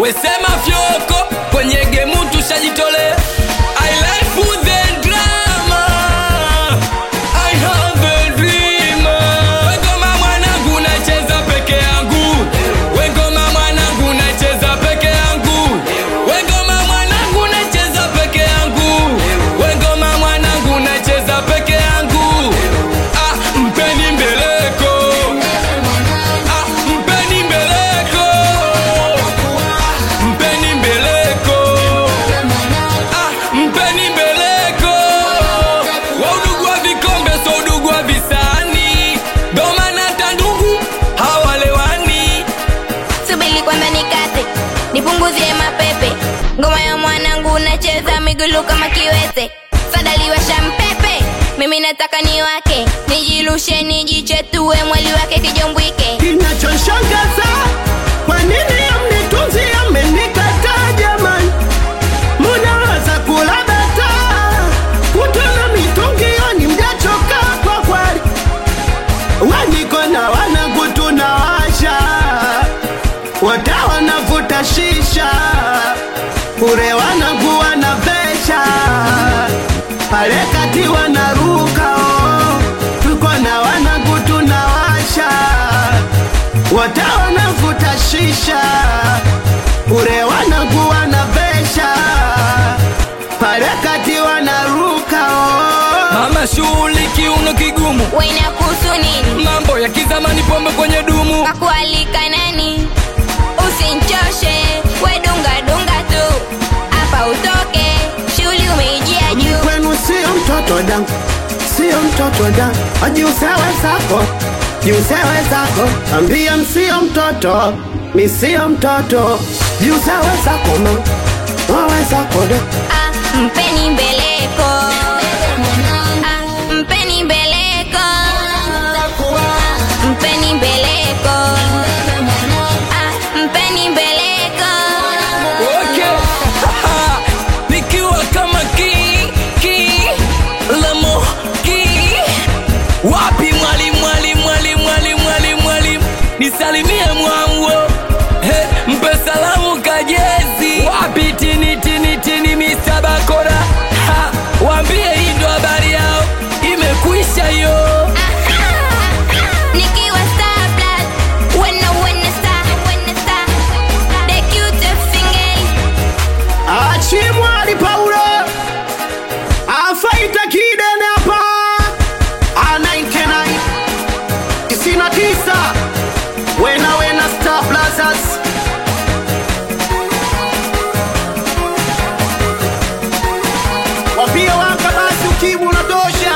wesema fyoko kwenye gemu tushajitolea I like the drama I have a dream Wengoma mwanangu nacheza peke yangu Wengoma mwanangu nacheza peke yangu Wengoma mwanangu nacheza peke yangu Wengoma mwanangu nacheza peke yangu Ah, mpeni mbeleko Ah, mpeni mbeleko Mpeni mbeleko Ah, mpeni mbeleko wa udugu wa vikombe so udugu wa visani doma na tandugu hawalewani subili kwanza nikate nipunguzie mapepe ngoma ya mwanangu nacheza migulu kama kiwete sadaliwasha mpepe mimi nataka ni wake nijirushe nijichetue mwali wake kijombwike Kinachoshangaza, kwa nini amnitunzi amenikataa jamani? Munaweza kula bata kutona mitungio, mjachoka kwa kweli. Waniko na wanangu tunawasha, wote wanavuta shisha, kure wanangu wanavesha, pale kati wanaruka oh. Tuko na wanangu tunawasha, wote wanavuta shisha, kure wanangu wanavesha, pale kati wanaruka oh. mama shughuli kiuno kigumu wainakuhusu nini mambo ya kizamani pombe kwenye dumu kakualika nani usinchoshe wedungadunga tu hapa utoke shughuli umeijia juu kwenu sio mtoto dangu, sio mtoto dangu, ajiusewe zako, jiusewe zako, ambia msio mtoto, mi sio mtoto, jiusewe zako ma, wawe zako da. Ah, mpeni mbeleko Ah, mpeni mbeleko Ah, mpeni mbeleko Ah, mpeni mbeleko okay. nikiwa kama ki ki lamo ki wapi mwalimu mwalimu mwalimu mwalimu mwalimu mwalimu nisalimie mwango hey, mpe salamu kajezi wapi tini tini tini Mr. Bakora ha, waambie hii ndo habari yao imekwisha hiyo Nikiwa star blood When I win a star Win a star The cutest thing Achimwali Paulo afaita kidene hapa anainkenai tisini na tisa wena wena Star Blazers wapia waka basi ukimu na dosha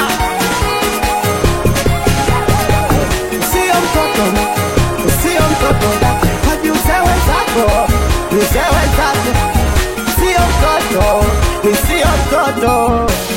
sio mtoto sio mtoto wajiusewe zako usewe zako sio mtoto, ni sio mtoto.